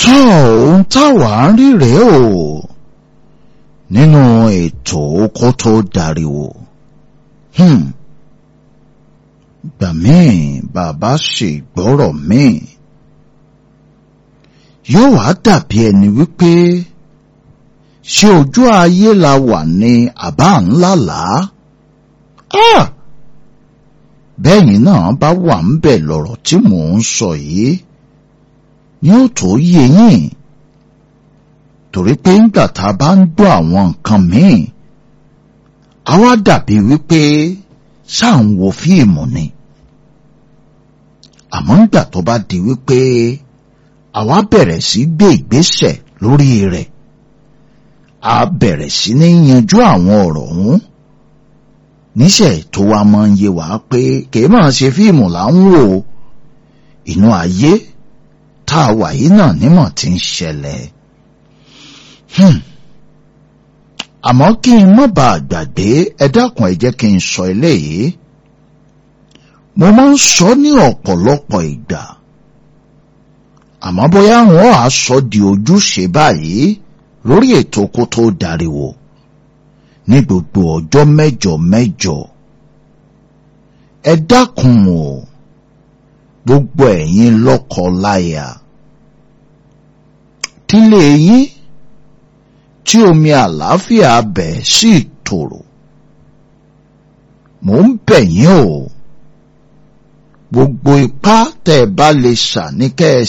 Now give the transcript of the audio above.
tó ohun táwa ń rí rèé o nínú ètò oko tó dariwo gbà míì bàbá ṣègbọ́rọ̀ míì yóò wá dàbí ẹni wípé ṣé ojú ayé la wà ní àbá ńlá làá bẹ́yìn náà bá wà ń bẹ̀ lọ̀rọ̀ tí mò ń sọ yìí ni ó tó yé yín torí pé ńgbà tá a bá ń gbọ́ àwọn nǹkan míì àwa dàbí wípé ṣáà ń wo fíìmù ni àmọ́ ńgbà tó bá di wípé àwa bẹ̀rẹ̀ sí gbé ìgbésẹ̀ lórí rẹ̀ a bẹ̀rẹ̀ sí ní yanjú àwọn ọ̀rọ̀ ọ̀hún níṣẹ́ tó wá máa ń yé wa pé kì í máa ṣe fíìmù là ń wò inú ayé tá a wà yìí náà nímọ̀ tí ń ṣẹlẹ̀. àmọ́ kí n má bàa gbàgbé ẹ dákun ẹ jẹ́ kí n sọ eléyìí mo máa ń sọ ní ọ̀pọ̀lọpọ̀ ìgbà àmọ́ bóyá wọn á sọ di ojúṣe báyìí lórí ètò kó tó dariwo ní gbogbo ọjọ́ mẹ́jọ mẹ́jọ ẹ dákun o gbogbo ẹ̀yin lọ́kọ láya tílé yín tí omi àlàáfíà bẹ̀ sí tòrò mò ń bẹ̀ yín o gbogbo ipá tẹ́ ẹ bá lè ṣà ní kẹ́ ẹ